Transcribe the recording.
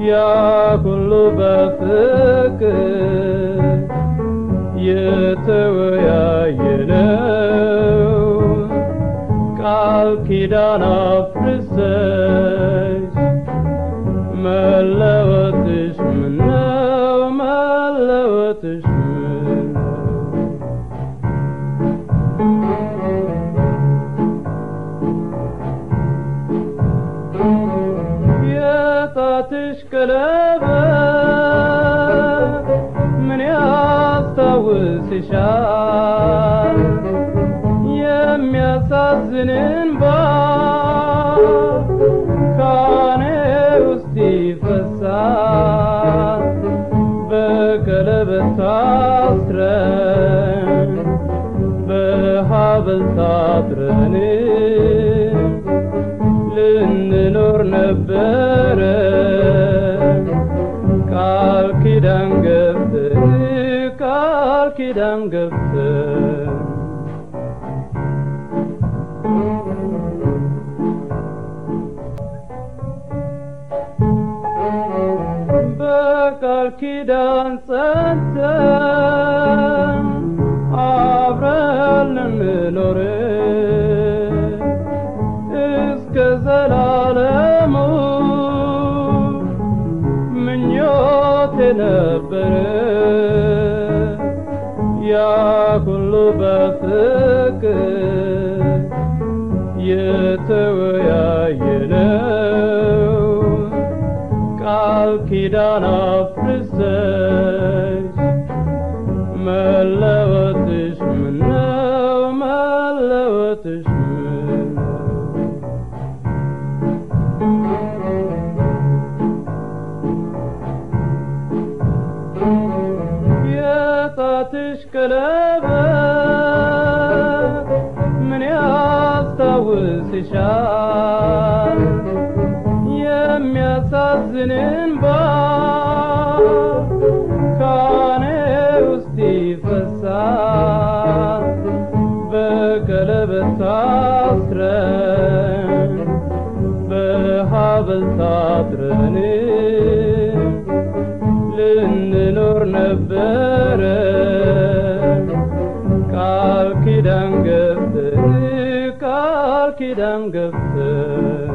ያ ሁሉ በፍቅር የተወያየነው ቃል ኪዳን አፍርሰሽ መለወጥሽ ምነው መለወጥሽ ምነው የጣትሽ ቀለበት ምን ያስታውስሻል? የሚያሳዝን እንባ ካኔ ውስጥ ይፈሳል። በቀለበት ታስረን በሀብል ታጥረን ልንኖር ነበረ ቃል ኪዳን ገብተን ቃል ኪዳን ገብተን በቃል ኪዳን ጸንተን አብረን ልንኖር እስከ ዘላለሙ ምኞቴ ነበረ ያ ሁሉ በፍቅር የተወያየነው ቃል ኪዳን አፍርሰሽ መለወጥሽ ምነው መለወጥሽ ምነው የጣትሽ ቀለበት ምን ያስታውስሻል? የሚያሳዝን እንባ ካኔ ውስጥ ይፈሳል። በቀለበት ታስረን በሀብል ታጥረን ልንኖር ነበረ ቃል ኪዳን ገብተን ቃል ኪዳን ገብተን